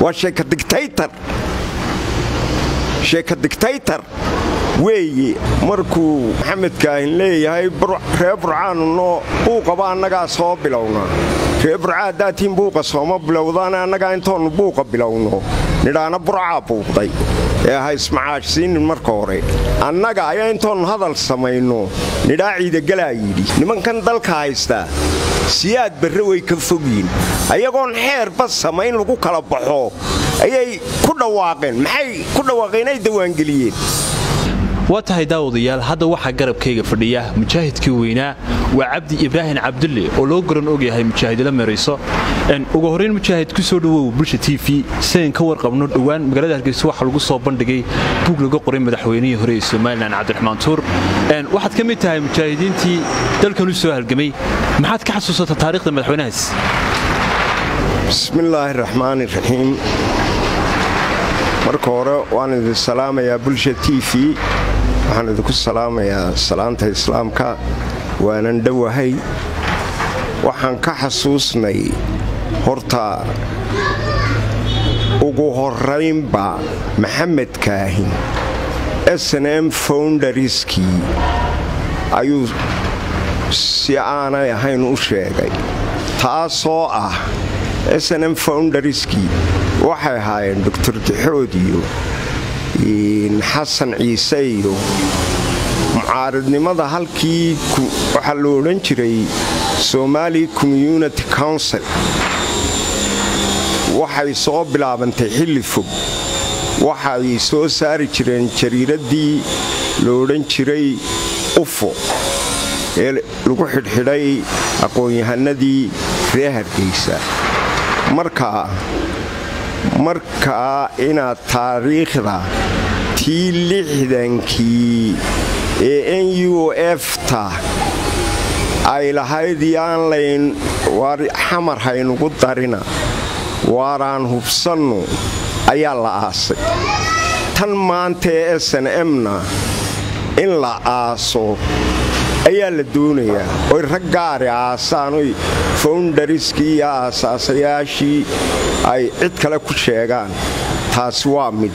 waa sheeka digtaytar sheeka digtaytar weeye markuu maxamed kaahin leeyahay ree burcaanno buuqaba annagaa soo bilowna ree burca haddaatiin buuqa sooma bilowdaane annagaa intoonnu buuqa bilowno nidhaana burcaa buuqday ee ha ismacaashsiinin marka hore annaga ayaa intoonnu hadal samayno nidhaa ciidagalaa yidhi nimankan dalka haystaa siyaad barre way ka fogyiin ayagoon xeerba samayn lagu kala baxo ayay ku dhawaaqeen maxay ku dhawaaqeen ay dawaangeliyeen waa tahay daawadayaal hadda waxaa garabkayga fadhiya mujaahidkii weynaa waa cabdi ibraahim cabdulle oo loo garan ogyahay mujaahidla meerayso ugu horrayn mujaahid ku soo dhowow bulsha t v sidayn ka warqabno dhowaan magaalada hargeysa waxaa lagu soo bandhigay buug laga qoray madaxweynihii hore ee somalilan cabdiraxmaan tuur waxaad ka mid tahay mujaahidiintii dalkan u soo halgamay maxaad ka xasuusataa taarikhda madaxweynahaas bismillaahi raxmaani raxiim marka hore waan idin salaamayaa bulsha t v waxaan idinku salaamayaa salaanta islaamka waanan dhowahay waxaan ka xasuusnay horta ugu horraynba maxamed kaahin snm foundariskii ayuu si aanay ahayn u sheegay taasoo ah snm foundariskii waxay ahaayeen doctor dixood iyo xasan ciise iyo mucaaridnimada halkii waxaa lo odhan jiray somali community council waxay soo bilaabantay xilli fog waxay soo saari jireen jariiraddii lo odhan jiray ufo ee lagu xidhxidhay aqoon-yahanadii reer hargeysa markaa markaa inaad taariikhda tii lixdankii ee n u efta ay lahayd yaan layn xamar haynugu darina waaraan hubsannu ayaa la aasay tan maanta ee sn mna in la aaso ayaa la doonayaa oy rag gaari aasaan oy foundariskii iyo aasaasayaashii ay cid kale ku sheegaan taasi waa mid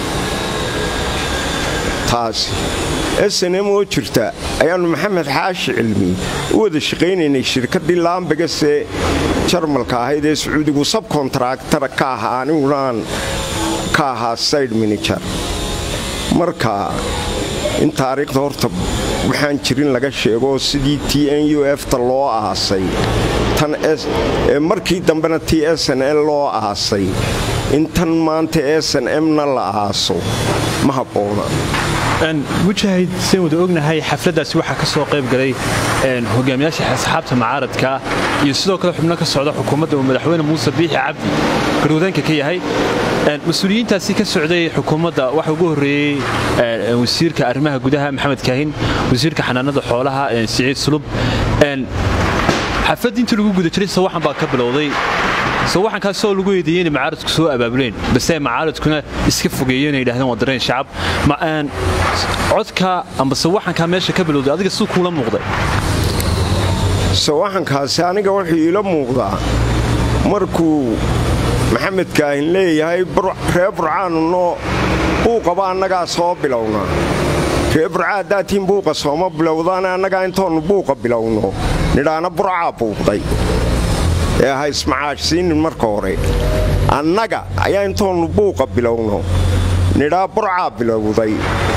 taasi snm oo jirta ayaannu maxamed xaashi cilmi u wada shaqaynaynay shirkaddii laambegasee jarmalka ahayd ee sacuudigu sabkontaractara ka ahaa anigunaaan ka ahaa sayid minijar marka in taariikhda horta waxaan jirin laga sheego sidii t n u efta loo aasay markii dambena t sn l loo aasay in tan maanta sn mna la aaso ma habboona mujaahid sayn wada ognahay xafladdaasi waxaa ka soo qayb galay hogaamiyaasha asxaabta mucaaradka iyo sidoo kale xubno ka socda xukuumadda uu madaxweyne muuse biixi cabdi garwadeenka ka yahay mas-uuliyiintaasi ka socday xukuumadda waxaa ugu horreeyey wasiirka arrimaha gudaha maxamed kaahin wasiirka xanaanada xoolaha siciid sulub xafladdii intii lagu guda jiray sawaxan baa ka bilowday sawaxankaasoo lagu eedeeyey inay macaaradku soo abaabuleen base macaaradkuna iska fogeeyeen ay yidhahdeen waa dareen shacab codka amba sawaxankaa meesha ka bilowday adiga siduu kuula muuqday sawaxankaasi aniga wuxuu iila muuqdaa markuu maxamed kaahin leeyahay ree burcaanno buuqaba annagaa soo bilowna ree burca haddaatiin buuqa sooma bilowdaane annagaa intoonnu buuqa bilowno nidhaana burcaa buuqday ee ha ismacaashsiinin marka hore annaga ayaa intoonnu buuqa bilowno nidhaa burcaa bilowday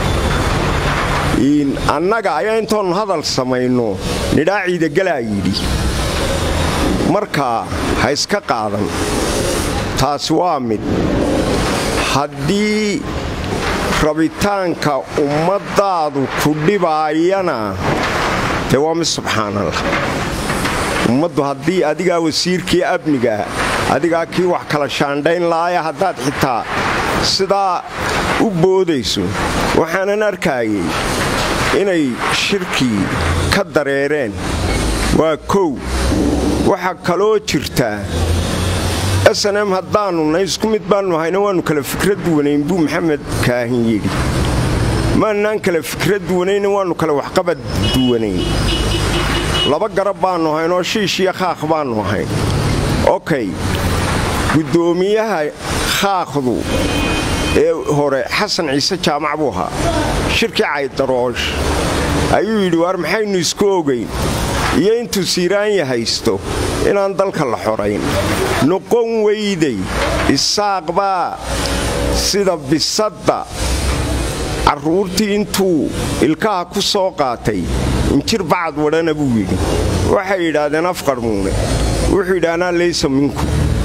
annaga ayaa intoonnu hadal samayno nidhaa ciidagalaa yidhi markaa ha iska qaadan taasi waa mid haddii rabitaanka ummaddaadu ku dhibaayana dee waa mid subxaanallah ummaddu haddii adigaa wasiirkii amnigaa adigaa kii wax kala shaandhayn laaya haddaad xitaa sidaa u boodayso waxaanan arkaayay inay shirkii ka dareereen waa kow waxaa kaloo jirtaa snm haddaannuna isku mid baannu hayna waannu kala fikra duwanayn buu maxamed kaahin yidhi maannaan kala fikra duwanayna waannu kala waxqabad duwanayn laba garab baannu hayn oo shiish iyo khaaq baannu hayn okey guddoomiyaha khaaqdu ee hore xasan ciise jaamac buu ahaa shirkii caydaroosh ayuu yidhi waar maxaynu isku ogayn iyo intuu siiraanya haysto inaan dalka la xorayn noqon weyday isaaq baa sida bisadda carruurtii intuu ilkaha ku soo qaatay injir bacad wadhana buu yidhi waxay yidhaahdeen afqarmuune wuxuu yidhi anaa laysa minkum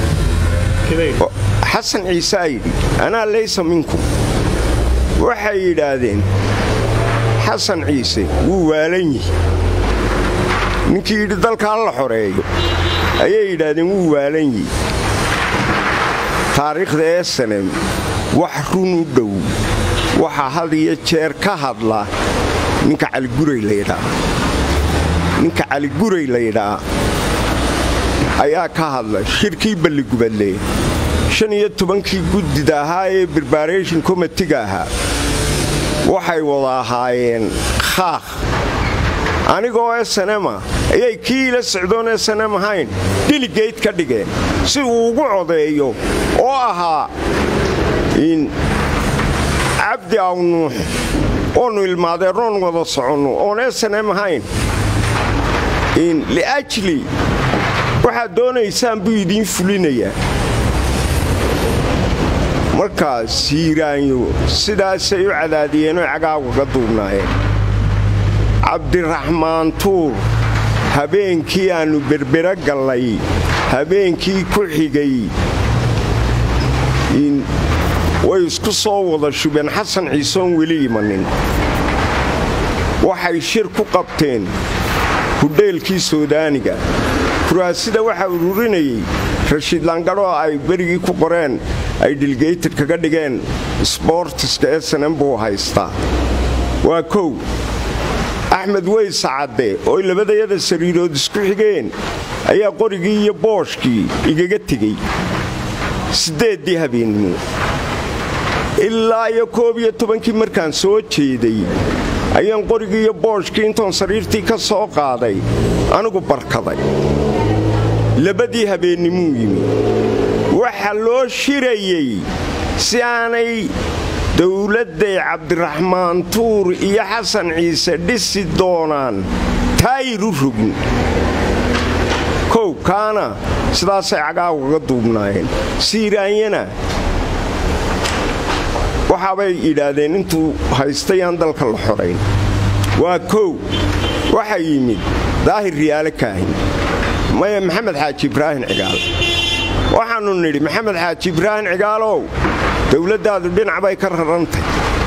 xasan ciise a yidhi anaa laysa minkum waxay yidhaahdeen xasan ciise wuu waalan yihi ninkii yidhi dalka ha la xoreeyo ayay yidhaahdeen wuu waalan yihi taariikhda ee sanem wax run u dhow waxaa had iyo jeer ka hadla ninka caliguray laydhaa ninka caliguray laydhaa ayaa ka hadla shirkii balligubadle shan iyo tobankii guddida ahaa ee barbaration komitiga ahaa waxay wada ahaayeen khaakh anigoo esanema ayay kii ila socdoon esanem ahayn diligeyd ka dhigeen si uu ugu codeeyo oo ahaa in cabdi awnuux oonu ilmaadeernoon wada soconno oon esanem ahayn in liajli waxaad doonaysaan buu idiin fulinayaa markaa siiraanyo sidaasay u cadaadiyeenoo cagaawgaga duubnaayeen cabdiraxmaan tuur habeenkii aannu berbera gallay habeenkii ku xigay way isku soo wada shubeen xasan ciisoon weli imanin waxay shir ku qabteen hudheelkii soodaaniga kuraasida waxaa ururinayay rashiid laangadhoo ay berigii ku qoreen ay dilgeytad kaga dhigeen sboortiska ee sanan buu haystaa waa kow axmed weyse cadde ooy labadayada sariirood isku xigeen ayaa qorigii iyo booshkii igaga tegey siddeeddii habeennimo ilaa iyo koob iyo tobankii markaan soo jeeday ayaan qorigii iyo booshkii intoon sariirtii ka soo qaaday anigu barkaday labadii habeennimuu yimi waxa loo shirayey si aanay dowladday cabdiraxmaan tuur iyo xasan ciise dhisi doonaan taayiru rogin kow kaana sidaasay cagaawgaga duubnaayeen siiraanyana waxaabay yidhaahdeen intuu haystayaan dalka la xorayn waa kow waxaa yimid daahir riyaale kaahin maya maxamed xaaji ibraahin cigaal waxaannu nidhi maxamed xaaji ibraahin cigaalow dowladdaadu dhinac bay ka rarantay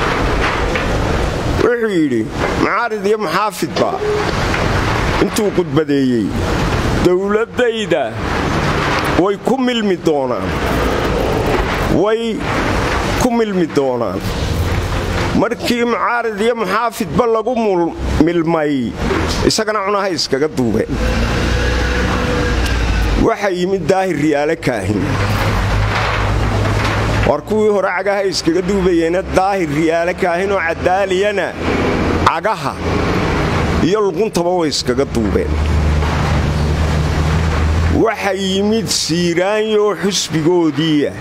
wuxuu yidhi macaarid iyo maxaafidba intuu qudbadeeyey dowladdayda way ku milmi doonaan way ku milmi doonaan markii mucaarid iyo muxaafidba lagu milmay isagana cunahay iskaga duubeen waxaa yimid daahir riyaale kaahin war kuwii hore cagaha iskaga duubayeena daahir riyaale kaahin oo cadaaliyana cagaha iyo luquntaba way iskaga duubeen waxaa yimid siiraanyoo xusbigoodiiya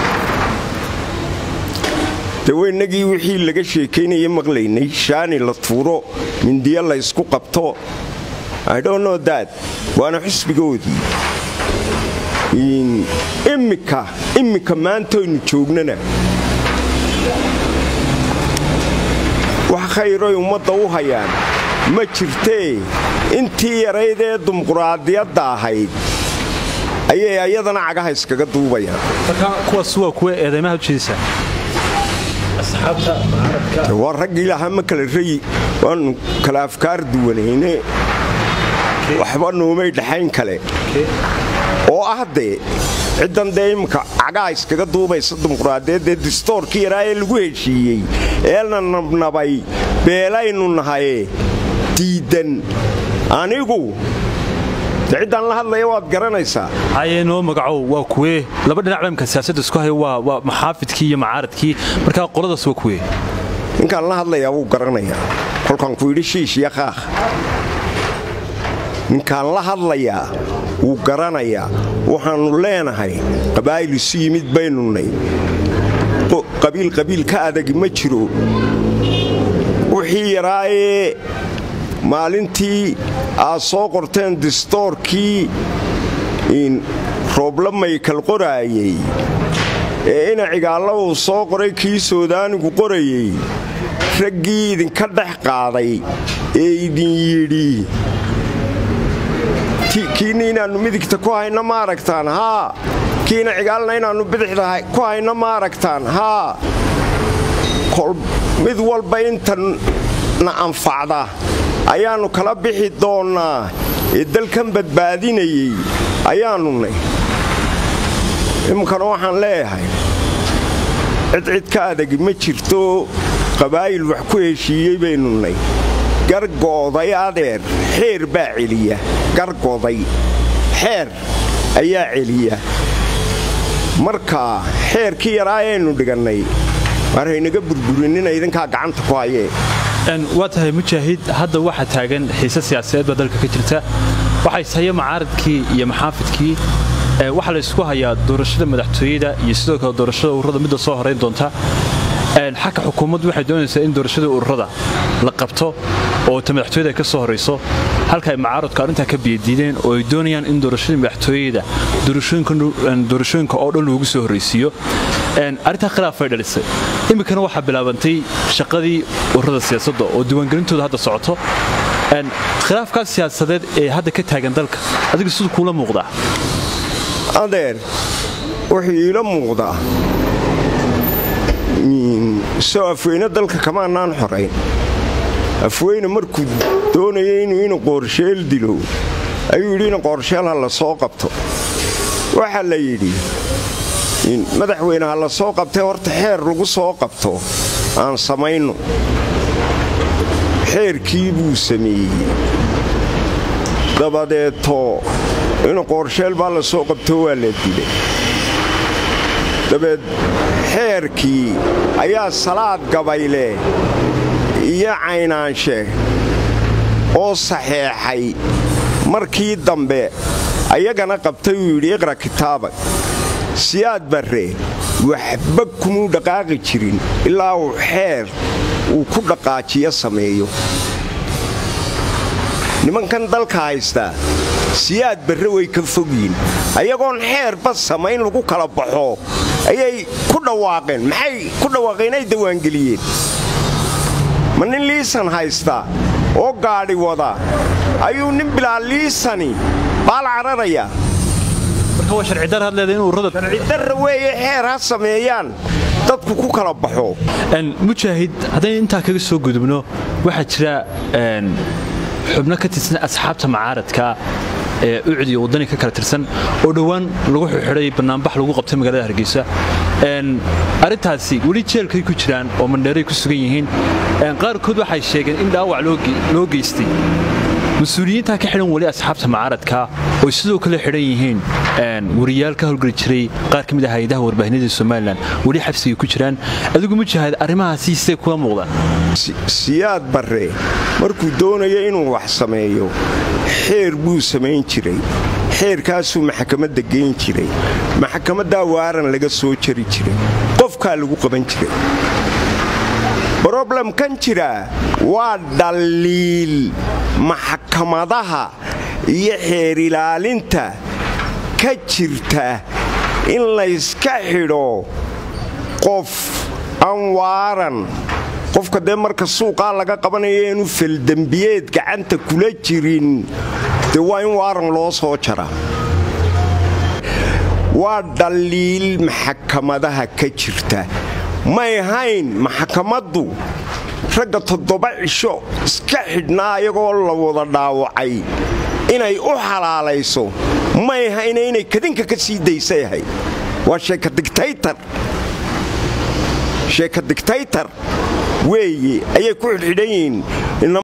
daweynagii wixii laga sheekaynaya maqlaynay shaani la tuuro mindiyo la ysku qabto idhonnodaad waana xusbigoodii immika immika maantoynu joognana wax khayroy ummadda u hayaan ma jirtee intii yarayd ee dimuquraadiyadda ahayd ayay ayadana cagaha iskaga duubayaan kuwaas waa kuwa eedeymaha ujeedisa waa raggii lahaa ma kala rayi waannu kala afkaar duwanayne waxba noomay dhaxayn kale oo ah dee ciddan dee imminka cagaha iskaga duubaysa dimuquraadiyaddee distoorkii yaraa ee lagu heshiiyey eelna nabnabay beelaynu nahaye diiddan anigu de ciddaan la hadlaya waad garanaysaa haye noo magacow waa kuwee laba dhinac ba imka siyaasadda isku haya waa maxaafidkii iyo macaaradkii markaa qoladaas waa kuwee ninkaan la hadlayaa wuu garanayaa kolkaan ku yidhi shiish iyo qaakh ninkaan la hadlayaa wuu garanayaa waxaannu leenahay qabaa'il isu yimid baynunay qabiil qabiil ka adagi ma jiro wixii yaraayee maalintii aad soo qorteen distoorkii roobla maykal qoraayey ee ina cigaalla uu soo qoray kii soodaanigu qorayey raggii idinka dhex qaaday ee idin yidhi kiina inaannu midigta ku hayna ma aragtaan haa kiina cigaalna inaannu bidixda ku hayna ma aragtaan haa mid walba intana anfacda ayaannu kala bixi doonnaa ee dalkan badbaadinayey ayaannunay iminkana waxaan leeyahay cid cid ka adagi ma jirto qabaa'il wax ku heshiiyey baynunay gargooday adeer xeer baa celiya gargoday xeer ayaa celiya marka xeerkii yaraa ayaynu dhigannay waar haynaga burburinina idinkaa gacanta ku hayee waa tahay mujaahid hadda waxaa taagan xiise siyaasadeed baa dalka ka jirta waxaa ishaya macaaradkii iyo maxaafidkii waxaa la ysku hayaa doorashada madaxtooyada iyo sidoo kale doorashada ururada midda soo horayn doonta xagga xukuumaddu waxay doonaysaa in doorashadii ururada la qabto oo ta madaxtooyada ay ka soo horayso halka ay macaaradku arrintaa ka biyadiideen oo ay doonayaan in doorashadii madaxtooyada doorashooyinka oo dhan loogu soo horraysiiyo arrintaa khilaafay dhalisay iminkana waxaa bilaabantay shaqadii ururada siyaasadda oo diiwaangelintooda hadda socoto khilaafkaas siyaasadeed ee hadda ka taagan dalka adiga siduu kuula muuqdaa adeer wuxuu iila muuqdaa soo afweyne dalka kamaanaan xorayn afweyne markuu doonaya inuu inu qoorsheel dilo ayuu yidhi in qoorsheel ha la soo qabto waxaa la yidhi madaxweyne ha la soo qabtay horta xeer lagu soo qabto aan samayno xeerkii buu sameeyey dabadeeto inu qoorsheel baa la soo qabto waa la dilay dabeed xeerkii ayaa salaad gabayle iyo caynaanshe oo saxeexay markii dambe ayagana qabtay uu yidhi iqra kitaabag siyaad barre waxba kumuu dhaqaaqi jirin ilaa uu xeer uu ku dhaqaajiyo sameeyo nimankan dalka haystaa siyaad barre way ka fogyiin ayagoon xeerba samayn lagu kala baxo ayay ku dhawaaqeen maxay ku dhawaaqeen ay dawaangeliyeen ma nin liisan haysta oo gaadhi wada ayuu nin bilaa liisani baal cararayaa sharcidarra weeye xeer ha sameeyaan dadku ku kala baxo mujaahid haddaynu intaa kaga soo gudubno waxaa jira xubno ka tirsan asxaabta macaaradka ee ucud iyo waddani ka kala tirsan oo dhowaan lagu xidhay bannaanbax lagu qabtay magaalada hargeysa arrintaasi weli jeelkay ku jiraan oo mandheeray ku sugan yihiin qaarkood waxay sheegeen in dhaawac loo geystay mas-uuliyiintaa ka xidhan weli asxaabta macaaradka oy sidoo kale xidhan yihiin wariyaal ka howlgeli jiray qaar ka mid ah hay-adaha warbaahinada somalilan weli xabsigay ku jiraan adigu mujaahid arrimahaasi see kula muuqdaan siyaad barre markuu doonayo inuu wax sameeyo xeer buu samayn jiray xeerkaasuu maxkamadda geyn jiray maxkamaddaa waaran laga soo jari jiray qofkaa lagu qaban jiray broblemkan jiraa waa dhaliil maxkamadaha iyo xeer ilaalinta ka jirta in layska xidho qof aan waaran qofka dee marka suuqaa laga qabanayo inuu feldembiyeed gacanta kula jirin dee waa in waaran loo soo jara waa dhaliil maxkamadaha ka jirta may hayn maxkamaddu ragga toddoba cisho iska xidhnaa ayagoo la wada dhaawacay inay u xalaalayso may hayna inay kadinka ka sii daysayahay waa sheeka digtaytar sheeka digtaytar weeye ayay ku xidhxidhan yihiin